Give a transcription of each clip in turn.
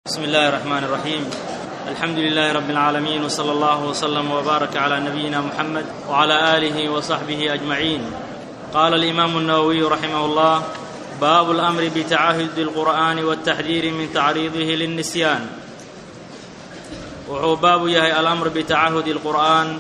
بسم الله الرحمن الرحيم الحمد لله رب العالمين وصلى الله وسلم وبارك على نبينا محمد وعلى اله وصحبه اجمعين قال الامام النووي رحمه الله باب الامر بتعهد القران والتحذير من تعريضه للنسيان wuxuu baabu yahay alamr bitacahudi اlqur'aan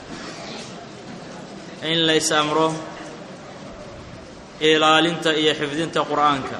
in lays amro ilaalinta iyo xifdinta qur'aanka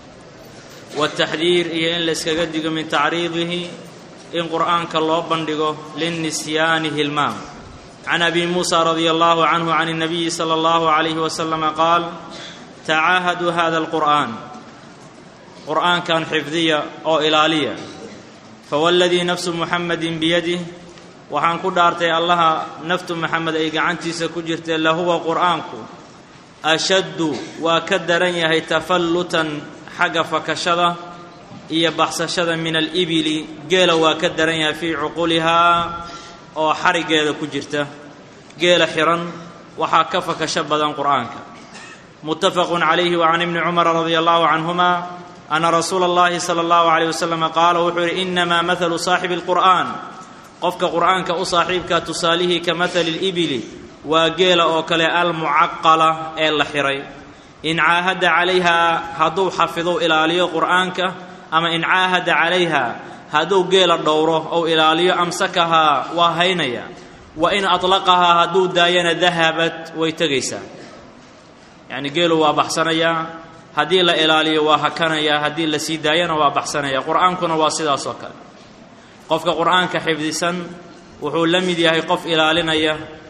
wاtaxdiir iyo in layskaga digo min tacriidihi in qur'aanka loo bandhigo linnisyaani hilmaam can abi muusa radia allahu canhu can الnabiyi slى اllahu عalayh waslama qaal tacaahaduu hada اlqur'an qur'aankan xifdiya oo ilaaliya fawاladii nafsu muxamedin biyadih waxaan ku dhaartay allaha naftu maxamed ay gacantiisa ku jirtee lahuwa qur'aanku ashaddu waa ka daran yahay tafallutan xagga fakashada iyo baxsashada min alibili geela waa ka daran yahay fii cuqulihaa oo xariggeeda ku jirta geela xihan waxaa ka fakasho badan qur'aanka muttafaqun calayhi wa can ibni cumara radia allahu canhuma ana rasuula اllahi salى اllahu عalيه waslm qaala wuxuu yidhi inamaa mahalu saaxibi اlqur'an qofka qur'aanka u saaxiibka tusaalihii ka mahali اlibili waa geela oo kale almucaqala ee la xihay in caahada calayha hadduu xafido ilaaliyo qur'aanka ama in caahada calayha hadduu geela dhowro ou ilaaliyo amsakahaa waa haynaya wa in aطlaqahaa hadduu daayana dahabat way tegaysaa yacni geelu waa baxsanayaa haddii la ilaaliyo waa hakanaya haddii la sii daayana waa baxsanaya qur'aankuna waa sidaas oo kale qofka qur'aanka xifdisan wuxuu la mid yahay qof ilaalinaya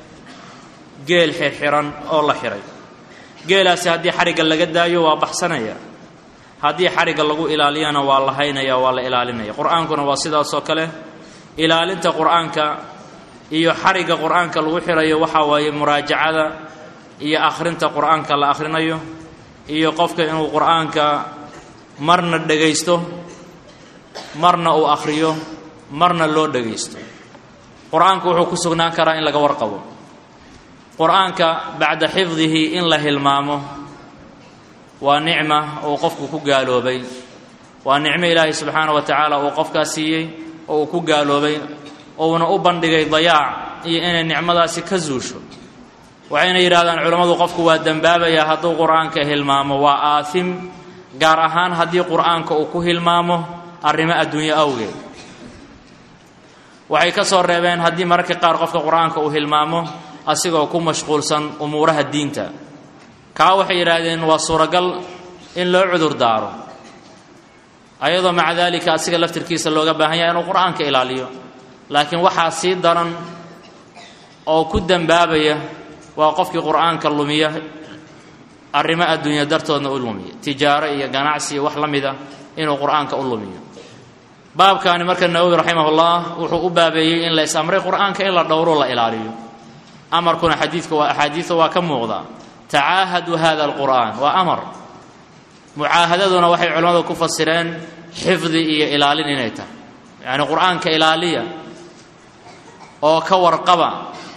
geel xirxiran oo la xihay geelaasi haddii xarigga laga daayo waa baxsanaya haddii xarigga lagu ilaaliyana waa la haynaya waa la ilaalinaya qur'aankuna waa sidaasoo kale ilaalinta qur'aanka iyo xarigga qur'aanka lagu xirayo waxaa waaye muraajacada iyo akhrinta qur'aanka la akhrinayo iyo qofka inuu qur'aanka marna dhegaysto marna uu akhriyo marna loo dhegaysto qur'aanku wuxuu ku sugnaan karaa in laga warqabo qur'aanka bacda xifdihi in la hilmaamo waa nicma uu qofku ku gaaloobay waa nicmo ilaahay subxaana wa tacaala uu qofkaas siiyey oo uu ku gaaloobay uuna u bandhigay dayaac iyo inay nicmadaasi ka zuusho waxayna yidhahdaan culammadu qofku waa dembaabayaa hadduu qur'aanka hilmaamo waa aasim gaar ahaan haddii qur'aanka uu ku hilmaamo arrimo adduunyo awgeed waxay ka soo reebeen haddii mararka qaar qofka qur'aanka uu hilmaamo asigoo ku mashquulsan umuuraha diinta kaa waxay yidhaahdeen waa suuragal in loo cudur daaro ayadoo maca daalika asiga laftirkiisa looga baahan yahay inuu qur'aanka ilaaliyo laakiin waxaa sii daran oo ku dembaabaya waa qofkii qur'aanka lumiya arrimo adduunya dartoodna u lumiya tijaaro iyo ganacsi iyo wax la mida inuu qur'aanka u lumiyo baabkaani marka nawowi raximahullah wuxuu u baabeeyey in la is-amray qur'aanka in la dhowro la ilaaliyo amarkuna xadiidka waa axaadiida waa ka muuqdaa tacaahadu hada alqur'aan waa amar mucaahadaduna waxay culimmadu ku fasireen xifdi iyo ilaalin inay tahay yacni qur'aanka ilaaliya oo ka warqaba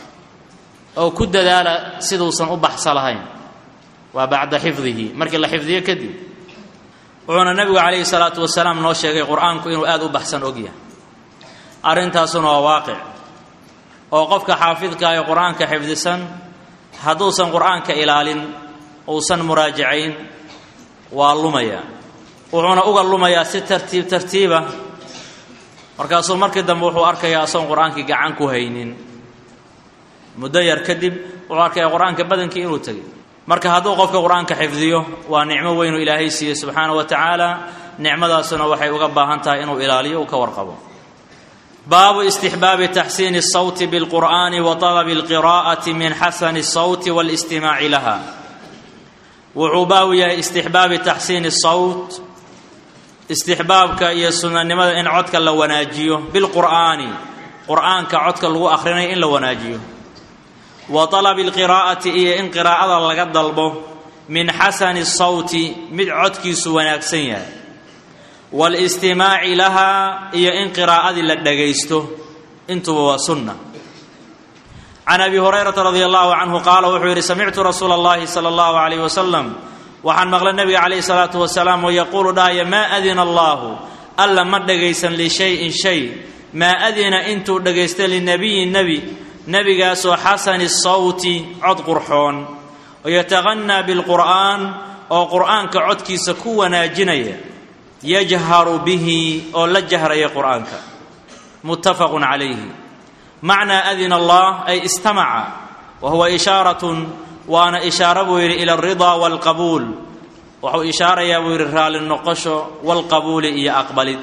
oo ku dadaala siduusan u baxsa lahayn waa bacda xifdihi markii la xifdiyo kadib wuxuuna nebigu calayhi salaatu wasalaam noo sheegay qur'aanku inuu aada u baxsan ogyahay arrintaasuna waa waaqic oo qofka xaafidka ee qur'aanka xifdisan hadduusan qur'aanka ilaalin uusan muraajacayn waa lumaya wuxuuna uga lumayaa si tartiib tartiiba markaasuu markii dambe wuxuu arkayaa asoon qur'aankii gacan ku haynin muddo yar kadib wuxuu arkayaa qur-aanka badankii inuu tegay marka hadduu qofka qur-aanka xifdiyo waa nicmo weynuu ilaahay siiyey subxaana wa tacaala nicmadaasuna waxay uga baahan tahay inuu ilaaliyo uu ka warqabo baabu istixbaabi taxsiini الsawti biاlqur'ani wa طalabi اlqira'ati min xasani الsawti wاlistimaaci laha wuxuu baabu yahay istixbaabi taxsiini الsawt istixbaabka iyo sunanimada in codka la wanaajiyo bilqur'aani qur'aanka codka lagu akhrinayo in la wanaajiyo wa talabi alqiraa'ati iyo in qiraa'ada laga dalbo min xasani sawti mid codkiisu wanaagsan yahay waalistimaaci lahaa iyo in qiraa'adii la dhagaysto intuba waa sunna can abi hurayrata radia allahu canhu qaala wuxuu yidhi samictu rasuula allahi sala allahu calayh wasalam waxaan maqlay nebiga calayhi salaatu wasalaam oo yaquulu dhahaya maa adina allaahu alla ma dhagaysan lishayin shay maa adina intuu dhagaysta linabiyin nebi nebigaasoo xasani sawti cod qurxoon oo yataqannaa bilqur'aan oo qur'aanka codkiisa ku wanaajinaya yajharu bihi oo la jahraya qur'aanka muttafaqun calayhi macnaa adina allah ay istamaca wa huwa ishaaratun waana ishaaro buu yidhi ila alridaa waalqabuul wuxuu ishaarayaa buu yidhi raalli noqosho walqabuuli iyo aqbalid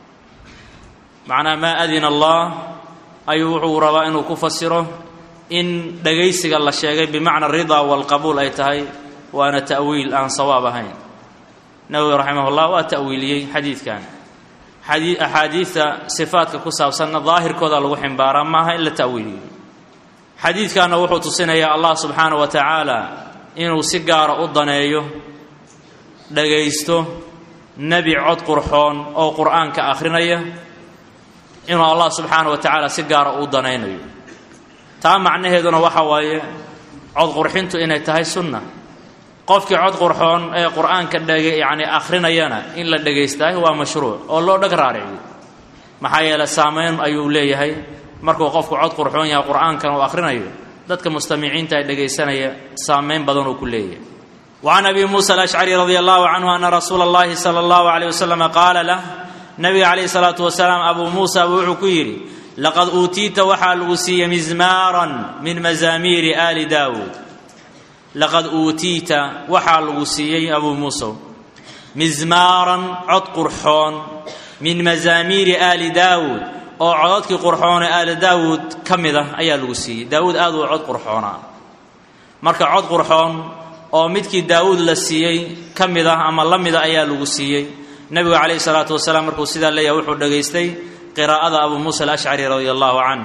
macnaa maa adina allah ayuu wuxuu rabaa inuu ku fasiro in dhagaysiga la sheegay bimacna ridaa walqabuul ay tahay waana ta'wiil aan sawaab ahayn nawowi raximahullah waa ta'wiiliyey xadiidkan axaadiidta sifaadka ku saabsanna daahirkooda lagu ximbaaraa maaha in la ta'wiiliyo xadiidkanna wuxuu tusinayaa allah subxaana wa tacaala inuu si gaara u daneeyo dhagaysto nebi cod qurxoon oo qur'aanka akhrinaya inuu allah subxaana wa tacaala si gaara u danaynayo taa macnaheeduna waxa waaye cod qurxintu inay tahay sunna qofkii cod qurxoon ee qur'aanka dhege yacni akhrinayana in la dhagaystaahi waa mashruuc oo loo dhag raariciyo maxaa yeeley saamayn ayuu leeyahay markuu qofku cod qurxoon yahay qur'aankan uu akhrinayo dadka mustamiciinta ee dhegaysanaya saamayn badan uu ku leeyahay wacan abi muusa alashcari radi allahu canhu ana rasuula اllahi sala allahu alayh wasalam qaala lah nabiga calayhi salaatu wasalaam abuu muusa buu wuxuu ku yidhi laqad uutiita waxaa lagu siiyey mizmaaran min mazaamiiri aali daawuud laqad uutiita waxaa lagu siiyey abuu muusow mizmaaran cod qurxoon min mazaamiiri aali daawuud oo cododkii qurxoon ee aali daawuud ka mid ah ayaa lagu siiyey daawuud aad uu cod qurxoonaa marka cod qurxoon oo midkii daawuud la siiyey ka mid ah ama la mida ayaa lagu siiyey nebigu calayhi salaatu wasalaam markuu sidaa leeyahay wuxuu dhagaystay qiraa'ada abuu muusa alashcari radia allahu canh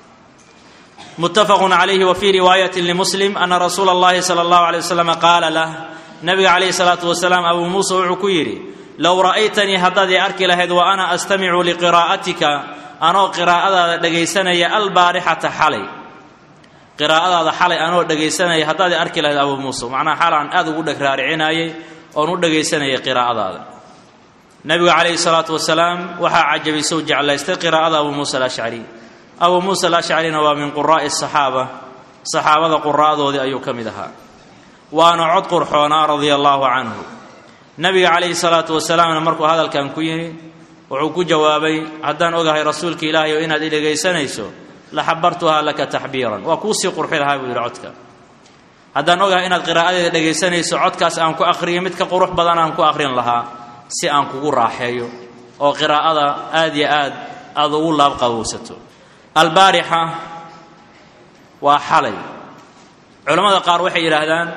muttafaqun calayhi wa fii riwaayatin limuslim ana rasuula allahi sala allahu alay wasalam qaala lah nabiga calayhi salaatu wasalaam abuu muusa wuxuu ku yidhi low ra'aytanii haddaad ii arki lahayd wa ana astamicu liqiraa'atika anoo qiraa'adaada dhegaysanaya albaarixata xalay qiraa'adaada xalay anoo dhegaysanaya haddaad ii arki lahayd abuu muusa macnaha xal aan aad ugu dheg raaricinayay oon u dhegaysanayay qiraa'adaada nabigu calayhi salaatu wasalaam waxaa cajabisou jeclaystay qiraa'ada abuu muusa alashcari abuu muusa alashcarina waa min quraa'i asaxaaba saxaabada quraa'doodii ayuu ka mid ahaa waana cod qurxoonaa radia allaahu canhu nabiga calayhi salaatu wasalaamna markuu hadalkan ku yimi wuxuu ku jawaabay haddaan ogahay rasuulka ilaahay oo inaad i dhegaysanayso la xabartuhaa laka taxbiiran waa kuusii qurxi lahaa buu yidhi codka haddaan ogahay inaad qiraa'adeeda dhegaysanayso codkaas aan ku akhriyo mid ka qurux badan aan ku akhrin lahaa si aan kugu raaxeeyo oo qiraa'ada aad yo aad aada ugu laabqabowsato albaarixa waa xalay culammada qaar waxay yidhaahdaan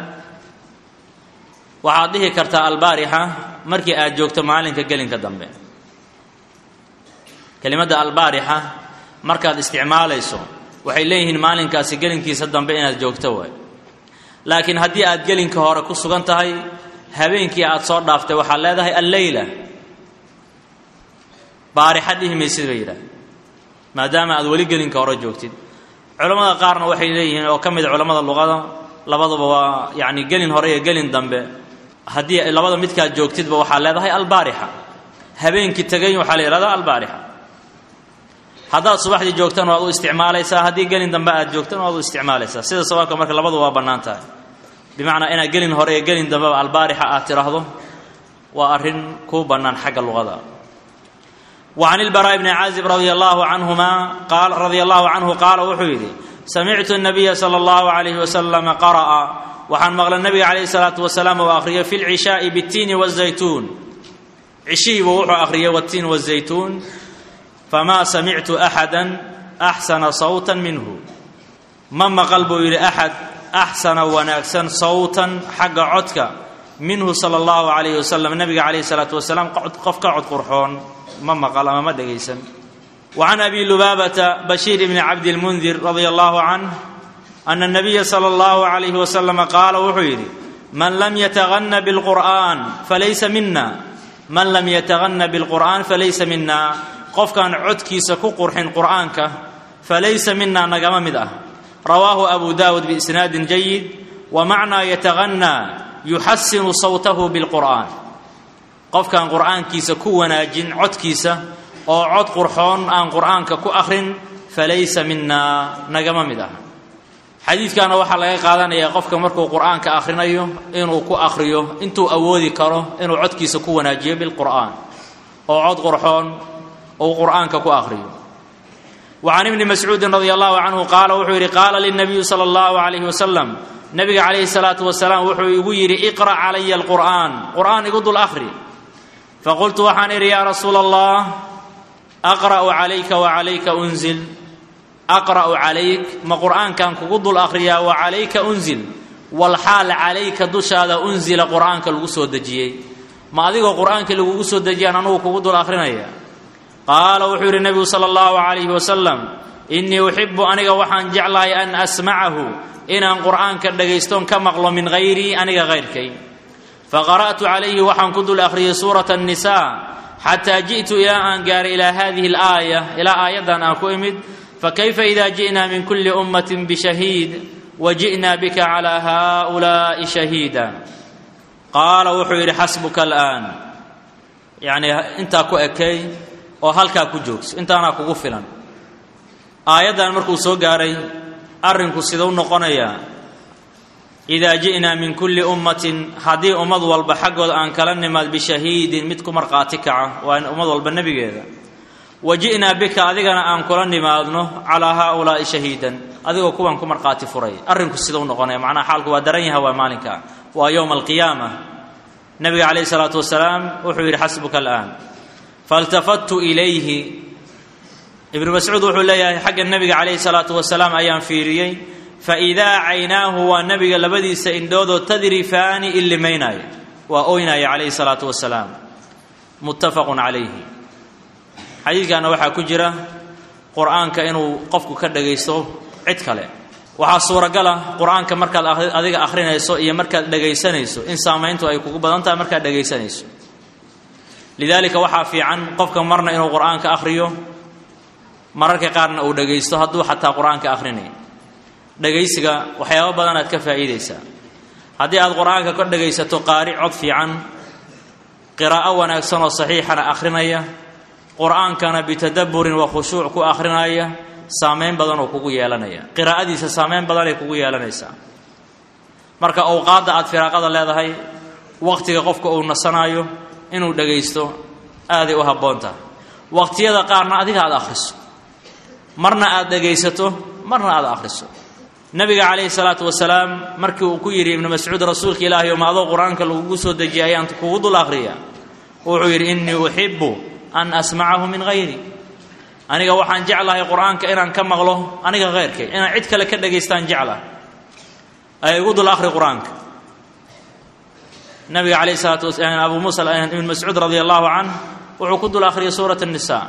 waxaad dhihi kartaa albaarixa markii aad joogto maalinka gelinka dambe kelimadda albaarixa markaad isticmaalayso waxay leeyihiin maalinkaasi gelinkiisa dambe inaad joogto waay laakiin haddii aad gelinka hore ku sugan tahay habeenkii aad soo dhaaftay waxaad leedahay alleyla baarixa dhihi maysid bay yidhaah maadaama aad weli gelinka hore joogtid culammada qaarna waxay leeyihiin oo ka mid culammada luqada labaduba waa yacni gelin hore iyo gelin dambe haddii labada midkaad joogtidba waxaad leedahay albaarixa habeenkii tegay waxaa la yidhahdaa albaarixa haddaad subaxdii joogtana waad u isticmaalaysaa haddii gelin dambe aad joogtana waad u isticmaalaysaa sida sabaabka marka labadu waa bannaan tahay bimacnaa inaad gelin hore iyo gelin dambeba albaarixa aad tidhaahdo waa arrin kuu bannaan xagga luqada wa can ilbaraa'i bni caazib radia allaahu canhuma qaal radia allahu canhu qaala wuxuu yidhi samictu nabiya sala allahu calayhi wasalama qara'a waxaan maqlay nabiga calayhi salaatu wasalaam oo akhriyay fi lcishaa'i bittiini wazaytuun cishihiibuu wuxuu akhriyay wattiin wazaytuun famaa samictu axadan axsana sawtan minhu ma maqal buu yidhi axad axsana wanaagsan sawtan xagga codka minhu sala allahu calayhi wasalam nabiga calayhi salaatu wasalaam qof ka cod qurxoon ma maqal ama ma dhegaysan wa can abi lubaabata bashiir ibni cabdilmundir radia allahu canh ana nabiya sala allahu calayhi wasalama qaala wuxuu yidhi man lam yataganna bilqur'aan falaysa mina man lam yataganna bilqur'aan falaysa mina qofkaan codkiisa ku qurxin qur'aanka falaysa mina nagama mid ah rawaahu abu daawud biisnaadin jayid wa macnaa yataganna yuxasinu sawtahu bilqur'aan qofkaan qur'aankiisa ku wanaajin codkiisa oo cod qurxoon aan qur'aanka ku akhrin falaysa minaa nagama mid aha xadiidkaana waxaa laga qaadanayaa qofka markuu qur'aanka akhrinayo inuu ku akhriyo intuu awoodi karo inuu codkiisa ku wanaajiyo bilqur'aan oo cod qurxoon uu qur'aanka ku akhriyo wa can ibni mascuudin radi allahu canhu qaala wuxuu yidhi qaala lilnabiyu sala allahu calayhi wasalam nabiga calayhi salaatu wasalaam wuxuu igu yidhi iqra' calaya alqur'aan qur'aan igu dul akhri faqultu waxaan idhi yaa rasuula allah aqra'u calayka wa calayka unzil aqra'u calayk ma qur'aankan kugu dul akhriyaa wa calayka unzil walxaal calayka dushaada unzila qur'aanka lagu soo dejiyey ma adigoo qur'aankii lagugu soo dejiyaan anugu kugu dul akhrinaya qaala wuxuu yidhi nebigu sala allahu calayhi wasalam innii uxibu aniga waxaan jeclahay an asmacahu inaan qur'aanka dhagaystoon ka maqlo min hayrii aniga hayrkay faqara'tu calayhi waxaan ku dul akhriyey suurata annisaa xataa ji'tu ilaa aan gaaray ilaa hadihi alaaya ilaa aayaddan aan ku imid fakayfa ida ji'naa min kulli ummatin bishahiid wa ji'naa bika calaa haa'ulaa'i shahiida qaala wuxuu yidhi xasbuka al'aan yacnii intaa ku ekay oo halkaa ku joogso intaanaa kugu filan aayaddan markuu soo gaaray arrinku sidau noqonayaa idaa ji'naa min kulli ummatin haddii ummad walba xaggooda aan kala nimaad bishahiidin mid ku markhaati kaca waa ummad walba nebigeeda wa ji'naa bika adigana aan kula nimaadno calaa haaulaa'i shahiidan adigoo kuwan ku markhaati furay arrinku sidau noqonaya macnaha xaalku waa daran yaha waa maalinka waa yowma alqiyaama nabiga calayhi salaatu wasalaam wuxuu yidhi xasbuka al'aan faltafattu ilayhi ibnu mascuud wuxuu leeyahay xagga nebiga calayhi salaatu wasalaam ayaan fiiriyey faidaa caynaahu waa nebiga labadiisa indhoodoo tadrifaani illimaynaya waa oynaya calayhi salaatu wasalaam muttafaqun calayhi xadiidkaana waxaa ku jira qur'aanka inuu qofku ka dhagaysto cid kale waxaa suuragala qur'aanka markaad adiga akhrinayso iyo markaad dhagaysanayso in saamayntu ay kugu badan tahay markaad dhagaysanayso lidaalika waxaa fiican qofka marna inuu qur'aanka akhriyo mararka qaarna uu dhagaysto hadduu xataa qur'aanka akhrinayn dhagaysiga waxyaabo badanaad ka faa'iidaysaa haddii aad qur'aanka ka dhagaysato qaari cod fiican qiraa'o wanaagsan oo saxiixana akhrinaya qur'aankana bitadabburin wa khushuuc ku akhrinaya saamayn badanoo kugu yeelanaya qiraa'adiisa saamayn badanay kugu yeelanaysaa marka awqaadda aad firaaqada leedahay wakhtiga qofka uu nasanaayo inuu dhagaysto aaday u habboon tahay waqhtiyada qaarna adiga aad akhriso marna aad dhagaysato marna aad akhriso nabiga calayhi salaatu wasalaam markii uu ku yidhi ibnu mascuud rasuulka ilaahay oma adoo qur-aanka lagugu soo dejiyay ayaan kugu dul akhriya wuxuu yidhi innii uxibu an asmacahu min hayri aniga waxaan jeclahay qur-aanka inaan ka maqlo aniga khayrkay inaan cid kale ka dhagaystaan jecla ay igu dul akhri qur-aanka nabiga calayhi salaatu wasalaam abu muusa ibn mascuud radia allahu canh wuxuu ku dul akhriyay suurat الnisa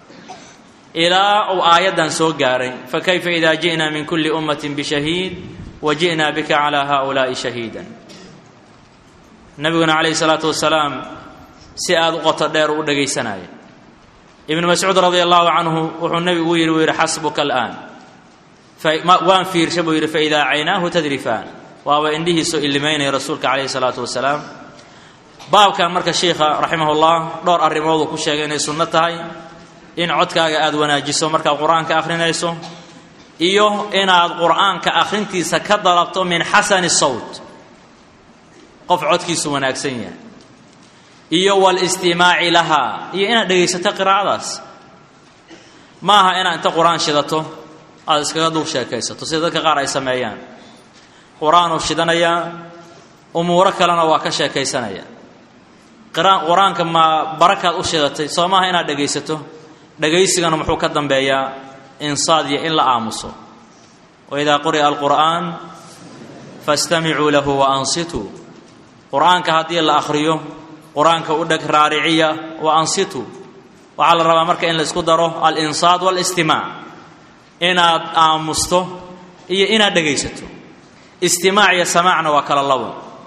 ilaa uu aayaddan soo gaaray fakayfa ida ji'na min kuli ummati bishahiid wa ji'na bika calaa haؤulaa'i shahiida nabiguna calayhi salaatu wasalaam si aada u qoto dheer u dhagaysanaya ibnu mascuud radia allahu canhu wuxuu nebigu u yidhi uu yidhi xasbuka al'aan waan fiirsha buu yidhi faidaa caynaahu tadrifaan waaba indhihiisoo illimaynaya rasuulka calayhi salaatu wasalaam baabkan marka sheikha raximahullah dhowr arrimooduu ku sheegay inay sunno tahay in codkaaga aada wanaajiso markaad qur-aanka akhrinayso iyo inaad qur'aanka akhrintiisa ka dalabto min xasani sawt qof codkiisu wanaagsan yahay iyo walistimaaci lahaa iyo inaad dhegaysato qiraa'adaas ma aha inaad inta qur-aan shidato aada iskaga dul sheekaysato sida dadka qaar ay sameeyaan qur-aanuu shidanayaa umuuro kalena waa ka sheekaysanaya qur-aanka ma barakaad u shidatay soo maaha inaad dhegaysato dhegaysigana muxuu ka dambeeyaa insaad iyo in la aamuso waidaa quri'a alqur'aan fastamicuu lahu wa ansituu qur-aanka haddii la akhriyo qur-aanka u dheg raariciya wa ansituu waxaa la rabaa marka in la isku daro alinsaad walistimaac inaad aamusto iyo inaad dhegaysato istimaac iyo samaacna waa kala labo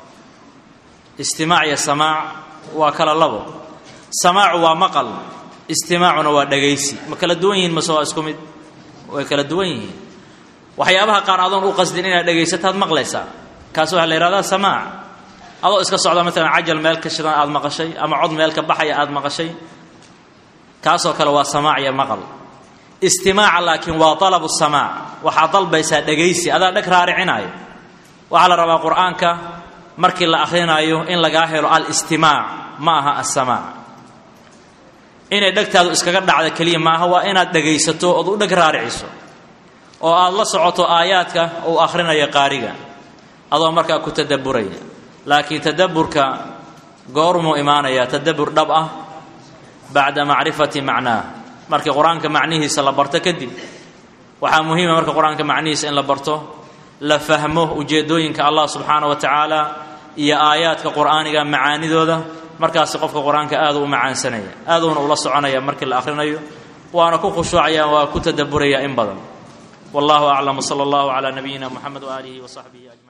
istimaac iyo samaac waa kala labo samaacu waa maqal istimaacuna waa dhagaysi ma kala duwan yihiin mase waa isku mid way kala duwan yihiin waxyaabaha qaar adoon u qasdin inaad dhagaysataad maqlaysaa kaas waxaa la yihahdaa samaac adoo iska socda maalan cajal meel ka shidan aada maqashay ama cod meel ka baxaya aada maqashay kaasoo kale waa samaac iyo maqal istimaaca laakiin waa dalabu samaac waxaad dalbaysaa dhegaysi adaa dheg raaricinaayo waxaa la rabaa qur-aanka markii la akhrinayo in lagaa helo alistimaac ma aha assamaac inay dhegtaadu iskaga dhacda keliya maaha waa inaad dhegaysato ood u dheg raariciso oo aad la socoto aayaadka uu akhrinayo qaariga adoo markaa ku tadabburaya laakiin tadabburka goormuu imaanayaa tadabbur dhab ah bacda macrifati macnaah markii qur-aanka macnihiisa la barto kadib waxaa muhiima marka qur-aanka macnihiisa in la barto la fahmo ujeeddooyinka allah subxaana wa tacaala iyo aayaadka qur'aaniga macaanidooda markaasi qofka qur-aanka aad u macaansanaya aaduuna ula soconaya markii la akhrinayo waana ku khushuucaya waa ku tadabburaya in badan wallahu aclam sala allahu calaa nabiyina muxamed waaalihi wa saxbihi ajmaciin